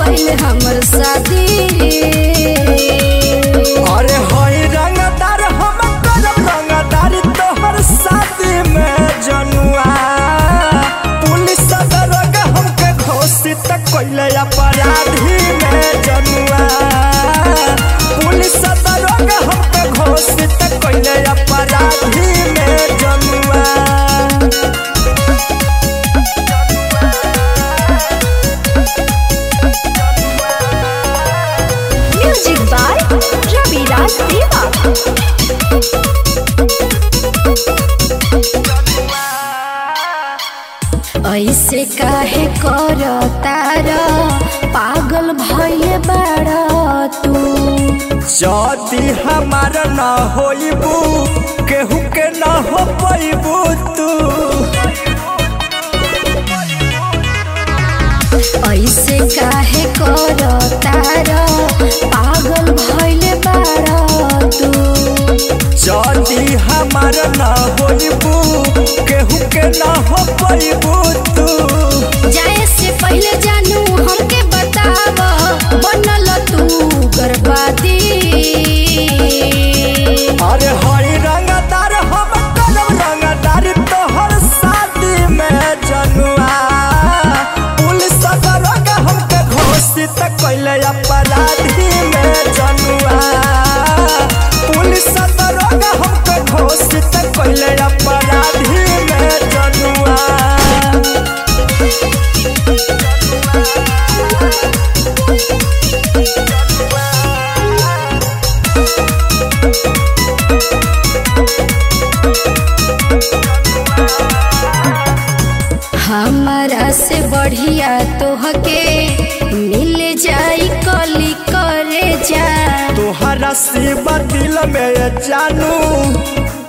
भइल हमर शादी अरे हई रंगदार हम करब रंगदारी तोहर शादी में जनुआ पुलिस दरोगा हमके घोषित कैले अपराधी में जनुआ पुलिस दरोगा हमके घोषित कैले अपराधी में जनुआ म्यूजिक बाय रवि राज देवा ऐसे काहे कर तार पागल भइले बाड़ा तू जदी हमार न होइबू केहू के न हो पैबू तू ऐसे काहे कर तार पागल भइले बाड़ा तू जदी हमार न होइबू केहू के न हो पैबू तू जाए से पहले जानू हमके बताव बनल तू गर्भवती अरे हरी रंगदार हम करब रंगदारी तोहर शादी में जनुआ पुलिस दरोगा हमके घोषित कैले अपराधी में जनुआ पुलिस दरोगा हमके घोषित कैले अपराधी में जनुआ हमारा से बढ़िया तोहके मिल जाई कली करे जा तोहरा शिव दिल में जानू